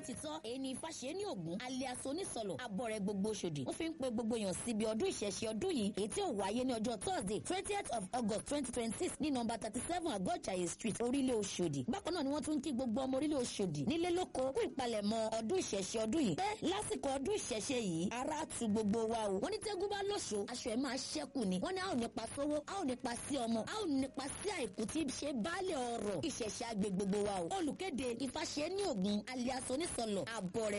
lótìtọ́ èyí ni Ifáṣe ní Ògún alias onísọ̀lọ̀ abọ́rẹ̀ gbogbo Òṣòdì ó fi ń pe gbogbo èèyàn síbi ọdún ìṣẹ̀ṣe ọdún yìí èyí tí ó wáyé ní ọjọ́ Thursday twentieth of August twenty twenty six ní nọ́mbà thirty seven Àgọ́jàyè street orílẹ̀ Òṣòdì bákan náà ni wọ́n tún kí gbogbo ọmọ orílẹ̀ Òṣòdì nílé lóko kú ìpalẹ̀mọ́ ọdún ìṣẹ̀ṣe ọdún yìí pé lásìkò ọdún ìṣẹ̀ṣe yìí ara tu gbogbo wa o wọ́n ní tẹ́gùn bá lóṣo aṣọ ẹ̀ máa ṣẹ́kù ni wọ́n ní a ò nípa sówó a ò nípa sí ọmọ a ò nípa sí àìkú tí ṣe baálé ọ̀rọ̀ ìṣẹ̀ṣe àgbè gbogbo wa o olùkéde Ifáṣe ní Ògún alias onísọ̀lọ̀ àbọ̀rẹ̀